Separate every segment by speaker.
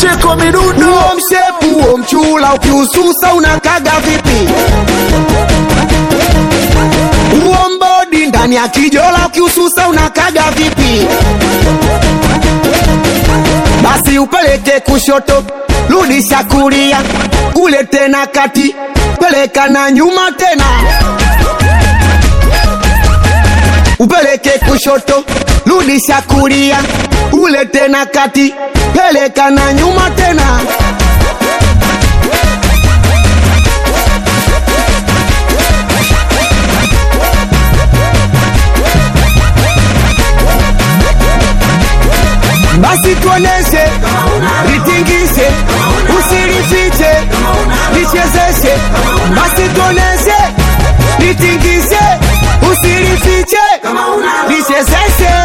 Speaker 1: Pacheko midundo
Speaker 2: Huo mshepu huo mchula ukiususa unakaga vipi? Huo mbodi ndani ya kijola ukiususa unakaga vipi? Basi upeleke kushoto, rudisha kulia, ule tena kati, peleka na nyuma tena. Upeleke kushoto, rudisha kulia, ule tena kati, peleka na nyuma tena. Basi tuoneshe, litingishe, usilifiche, lichezeshe. Basi tuoneshe, litingishe, usilifiche, lichezeshe.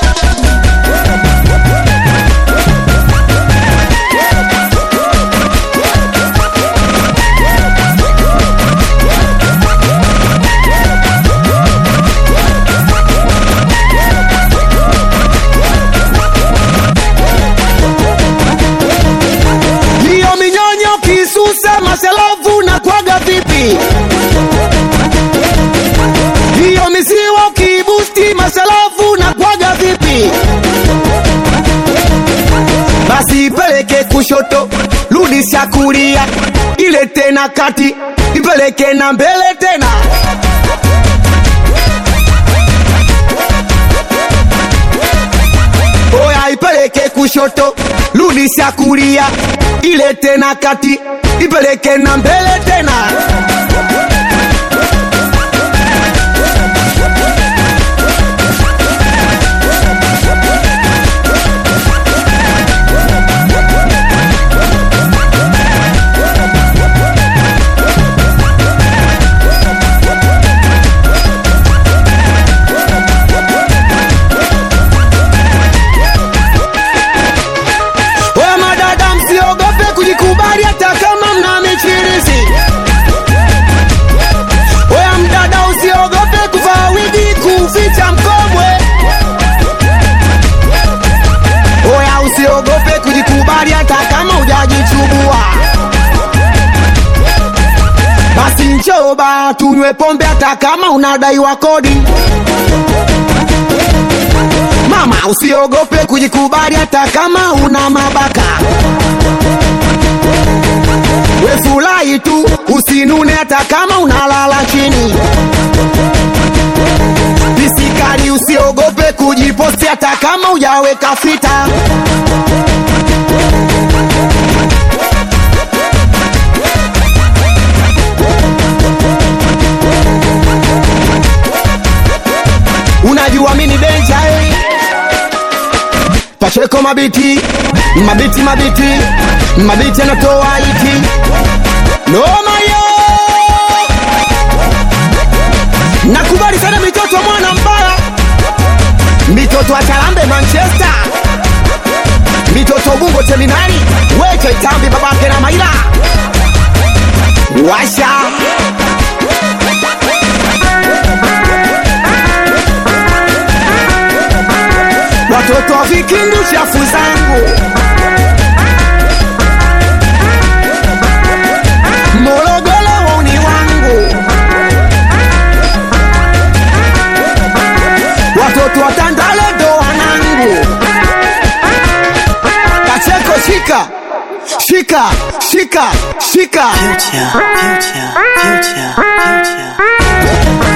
Speaker 2: Hiyo minyonyo kisuse maselavu na kwaga vipi? Hiyo misiwa kibusti maselavu na kwaga vipi? Basi ipeleke kushoto, rudisha kulia, ile tena kati, ipeleke na mbele tena. Oya ipeleke kushoto, rudisha kulia, ile tena kati, ipeleke na mbele tena. Oya madada, msiogope kujikubali hata kama mna michirizi. Oya mdada, usiogope kuvaa wigi kuficha mkomwe. Oya usiogope kujikubali hata kama hujajichubua. Basi njoo ba tunywe pombe hata kama unadaiwa kodi. Mama usiogope kujikubali hata kama una mabaka. We furahi tu usinune hata kama unalala chini. Pisikali usiogope kujiposti hata kama hujaweka fita. Unajua mimi ni danger eh? Pacheko mabiti, mabiti mabiti, mabiti anatoa iti. Noma yo! Nakubali sana mitoto mwana mbaya. Mitoto wa Charambe Manchester. Mitoto Bungo Terminali, Wete Tambi babake na Maila. Washa. Watoto wa vikindu chafu zangu. Morogoro wauni wangu. Watoto wa Tandale ndo wanangu. Kacheko shika. Shika, shika, shika.
Speaker 3: Future, future, future, future.